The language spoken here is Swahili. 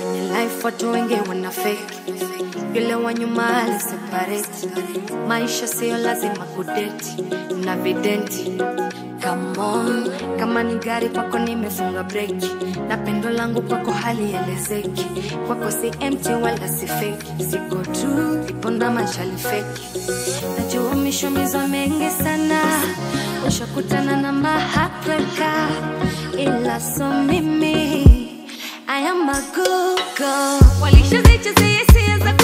kwenye life watu wengi wana fake yule wa nyuma aliseparate maisha siyo lazima kudeti na videnti Come on, kama ni gari kwako nimefunga breki na pendo langu kwako halielezeki kwako si empty wala si fake siko tu iponda machali feki najua mishomizo mengi sana ushakutana na mahapreka ila so mimi I am a good girl walishazichezea hisia za